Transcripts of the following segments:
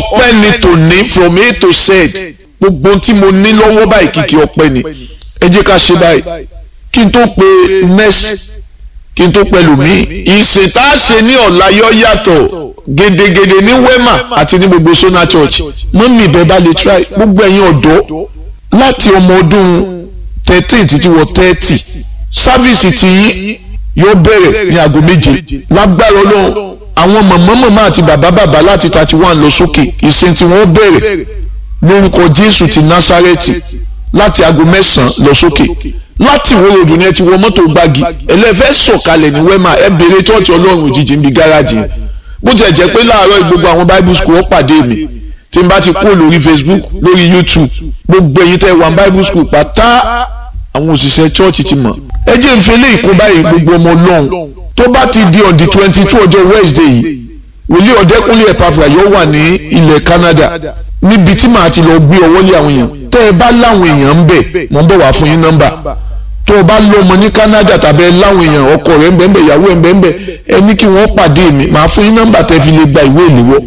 ọpẹ́ ni tòní from a to z gbogbo tí mo ní lọ́wọ́ báyìí kìkì ọpẹ́ ni ẹ jẹ́ ká ṣe báyìí kí n tó pe next kí n tó pẹ̀lú mi ìsìn tá a ṣe ní ọ̀la yọ yàtọ̀ gedegede ní wema àti ní gbogbo sona church mọ́mí ìbẹ́ bá lè try gbogbo ẹ̀yin ọ̀dọ́ láti ọmọ ọdún thirteen títí wọ thirty sáfíìsì tiyín yóò bẹ̀rẹ̀ ní aago méje lágbára ọlọ́run àwọn màmá màmá àti bàbá bàbá láti thirty one lọ sókè ìsìn tí wọ́n bẹ̀rẹ̀ lórúkọ jésù ti násárẹ́tì láti aago mẹ́sàn-án lọ sókè láti ìwé odò ni ẹ ti wọ mọ́tò gbági ẹlẹ́fẹ́ sọ̀kalẹ̀ ní wẹ́mà ẹ bèrè tọ́ọ̀tì ọlọ́run òjijì ń bi gáràjì bó jẹ́ jẹ́ pé láàárọ̀ gbogbo àwọn bible school ó pàdé mi tí n bá ti kúrò lórí facebook lórí youtube gbogbo ẹ̀yin tẹ́ wà bible school pátá àwọn òṣìṣẹ́ church ti mọ̀ ẹ jẹ́ n fẹ́lẹ́ ìkó báyìí gbogbo ọmọ ọlọ́run tó bá ti di on the twenty two ọjọ́ wednesday yìí wòlíì ọ̀dẹ́kúnlé ẹ̀pàfà yóò wà ní ilẹ̀ canada níbi tí màá ti lọ gbé ọwọ́ lé àwọn èèyàn tẹ́ ẹ bá láwọn èèyàn ń bẹ̀ mọ̀ ń bọ̀ wá fún yín nọ́mbà tó o bá lọ́mọ ní canada tàbí ẹ láwọn èèyàn ọkọ rẹ̀ ń bẹ̀ ń bẹ̀ ìyàwó ẹ̀ ń bẹ̀ ń bẹ̀ ẹ ní kí wọ́n pàdé mi màá fún yín nọ́mbà tẹ́ fi lè gba ìwé ìléwọ́.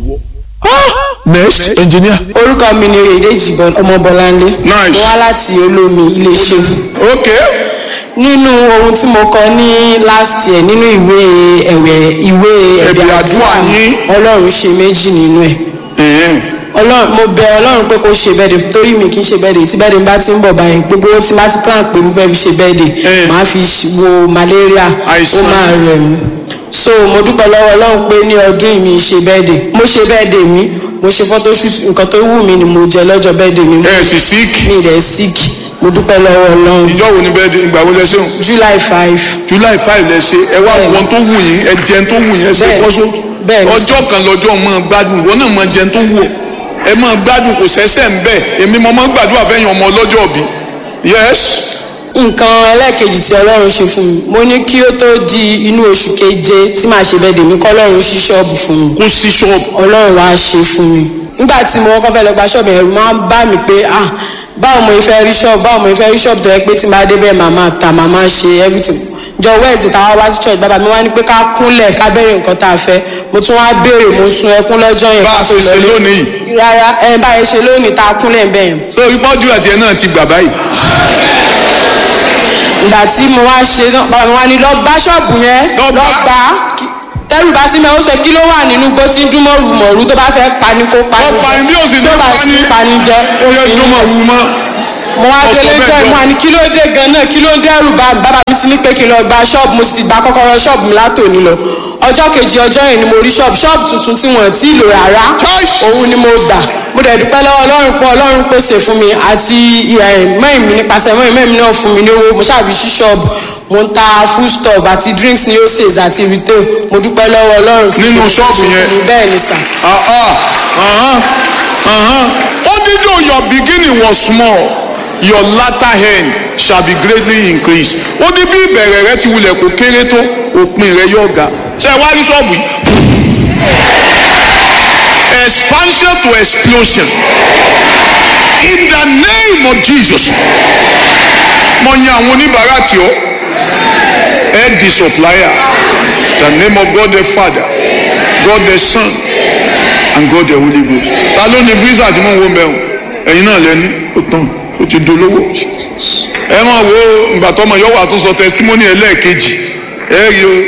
next engineer. orúkọ mi ni èdèjì ọmọbọláńlé Nice. mo wá láti olómi iléeṣẹ́ ok nínú ohun tí mo kọ ní last year nínú ìwé ẹ̀wẹ̀ ìwé Ẹ̀bẹ̀ ẹ̀bẹ̀ àdúrà àdúrà yín. ọlọ́run ṣe méjì nínú ẹ̀ ẹ̀hẹ́n. ọlọ́run mo bẹ ọlọ́run pé kó ṣe bẹ́ẹ̀dẹ̀ torí mi kì í ṣe bẹ́ẹ̀dẹ̀ tí bẹ́ẹ̀dẹ̀ bá ti ń bọ̀ báyìí gbogbo owó tí má ti plan pé mo fẹ́ fi ṣe bẹ́ẹ̀dẹ̀ Eh. màá fi ṣ- wo malaria ó Àìsàn. máa rẹ̀ mí so mo dúpẹ́ lọ́wọ́ ọlọ́run pé ní ọdún yìí mi ṣe bẹ́ẹ̀dẹ̀ mo ṣe bẹ́ẹ̀dẹ̀ mi mo ṣe photoshoot nǹkan tó wù mí ni mo jẹ lọ́jọ́ bẹ́ẹ̀dẹ̀ mi ẹ sì sick mi rẹ̀ sick mo dúpẹ́ lọ́wọ́ ọlọ́run ìjọ wo ni bẹ́ẹ̀ di ìgbà wo lẹ ṣeun july five july five lẹ ṣe ẹ wá Bẹ́ẹ̀ni. wọn tó wù yín ẹ jẹun tó wù yín ẹ ṣe Bẹ́ẹ̀ni. fọ́sọ́ Bẹ́ẹ̀ni. ọjọ́ kan lọ́jọ́ máa gbádùn ìwọ náà máa jẹun tó wù ọ́ ẹ máa gbádùn kò sẹ́sẹ̀ ń bẹ̀ èmi mo máa ń gbàdúrà fẹ́yìn ọmọ ọlọ́jọ́ bí yes nǹkan ẹlẹ́ẹ̀kejì tí ọlọ́run ṣe fún mi mo ní kí ó tó di inú oṣù keje tí màá ṣe bẹ́ẹ̀ dèmí kọ́ ọlọ́run ṣí ṣọ́ọ̀bù fún mi kó sí ṣọ́ọ̀bù ọlọ́run wá ṣe fún mi nígbà tí mo kọ́kọ́ fẹ́ lọ gba ṣọ́ọ̀bù ẹ̀rù máa ń bá mi pé ah báwo mo fẹ́ rí ṣọ́ọ̀bù báwo mo fẹ́ rí ṣọ́ọ̀bù tó yẹ pé tí n bá dé bẹ́ẹ̀ màmá ta màmá ṣe everything jọ wẹ́ẹ̀sì táwa wá sí church bàbá mi wá ní pé ká kúnlẹ̀ ká béèrè nǹkan tá a fẹ́ mo tún wá béèrè mo sun ẹkún lọ́jọ́ yẹn bá a ká ṣe tó ṣe lọlé. lónìí rárá ẹ báyìí ṣe lónìí tá a kúnlẹ̀ bẹ́ẹ̀ so ìpọ́jú àti ẹ̀ náà ti gbà báyìí ìgbà tí mo wá ṣe náà bàbá mi wá ní lọ bá ṣọ́ọ̀bù yẹn Lọ lọ bá. bá tẹ́rù bá sí mi ó sọ kí ló wà nínú gbó tí ń dún mọ́rù mọ̀rú tó bá fẹ́ pani kó pani Ó pani bí ó sì tí ó fẹ́ bá pani. sí pani jẹ ó yẹ dún mọ̀ wú mọ́ mo wá Ó sọ délé bẹ́ẹ̀ jọ jọ. ìmọ̀ àní kí ló dé gan-an kí ló ń dẹ́rù bá mi bàbá mi ti ní pé kí n lọ gba ṣọ́ọ̀bù mo sì ti gba kọ́kọ́rọ́ ṣọ́ọ̀bù mi látòní lọ ọjọ́ kejì ọjọ́ yẹn ni mo rí ṣọ́ọ̀bù ṣọ́ọ̀bù tuntun tí wọ́n ti lò rárá Choice. òun ni mo gbà mo dẹ̀ dúpẹ́ lọ́wọ́ ọlọ́run pé ọlọ́run pèsè fún mi àti mẹ́rin mi nípasẹ̀ mẹ́rin mẹ́rin náà fún mi ní owó mo ṣàbí sí ṣọ́ọ̀bù mo ń ta food stuff àti drinks ní oses àti retail mo dúpẹ́ lọ́wọ́ ọlọ́run fún Nínú mi. ṣọ́ọ̀bù yẹn? bẹ́ẹ̀ ni sà Ah, ah, uh-huh, uh-huh. Only though your beginning was small, your latter end shall be greatly increased. Ó ní bí ìbẹ̀rẹ̀ rẹ ti wulẹ̀ kó kéré tó, òpin rẹ yóò ga. Ṣé ẹ wá rí ṣọ́ọ̀bù yìí? Expansion to explosion. In the name of Jesus. Mo yan àwọn oníbàárà tí ó. Head the supplier. The name of God the Father, God the Son, and God the Holy Ghost. Ta ló ní fírísà tí mò ń wo bẹ́ẹ̀ o? Ẹ̀yin náà lẹ́ni, ó tán, ó ti dolówó. Ẹ máa wo ìgbà tọmọ yóò wà tó sọ testimony ẹlẹ́ẹ̀kejì. Ẹ rí o,